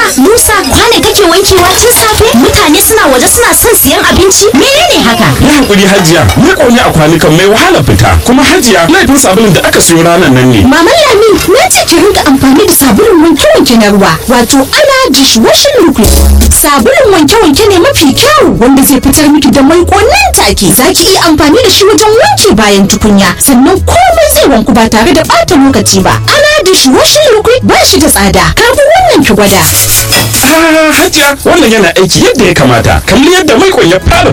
Musa kwane kake wankewa tun safe mutane suna waje suna son siyan abinci menene haka Yi hakuri hajiya ni ƙone a kwanukan mai wahala fita kuma hajiya laifin sabulun da aka siyo ranar nan ne Maman Lami na ce ki rinka amfani da sabulun wanke-wanke na ruwa wato ana dishwashing liquid sabulun wanke-wanke ne mafi kyau wanda zai fitar miki da mai nan take za ki iya amfani da shi wajen wanke bayan tukunya sannan komai zai wanku ba tare da ɓata lokaci ba ana dishwashing liquid ba shi da tsada karbi wannan ki gwada Ah, hajiya wannan yana aiki yadda ya kamata kalli yadda mai ya fara